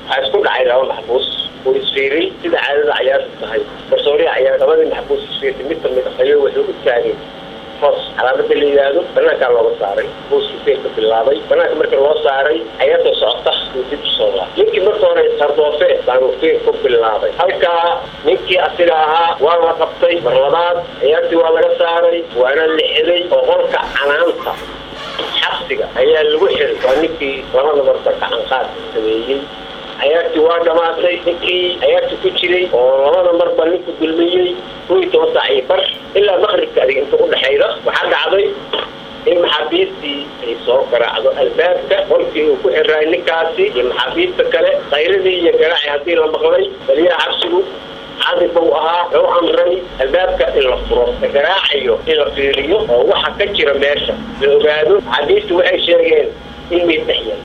waxaa isku dhacay laba maxbuus oo isfiirin sida caadada cayaartu tahay garsooriya cayaar labadii maxbuus isfiirtay mid kamid ah ayuu wuxuu u taagay hoos calaamada la yidhaahdo banaankaa looga saaray buuskii feerka bilaabay banaanka marka loo saaray cayaarta socota uu dib usoo laabay ninkii marka hore sardoofe baanu feer ku bilaabay halkaa ninkii asiga ahaa waa la qabtay mar labaad cayaartii waa laga saaray waana la xelay oo qolka canaanta xabsiga ayaa lagu xiray waa ninkii labada marba gacanqaadka sameeyey cayaartii waa dhamaatay ninkii cayaartii ku jiray oo labada marba ninku dulmiyey kow iyo toban saac iyo bar ilaa maqribka adig inta udhexayda waxaa dhacday in maxaabiistii ay soo garaacdo albaabka qolkii uu ku xiraay ninkaasi iyo maxaabiista kale qayradii iyo garaaci haddii la maqlay baliyaha xabsigu cadib buu ahaa wuxuu amray albaabka in la furo la garaacayo in la fiiriyo oo waxa ka jira meesha la ogaado maxaabiistu waxay sheegeen in meyd dhex yahay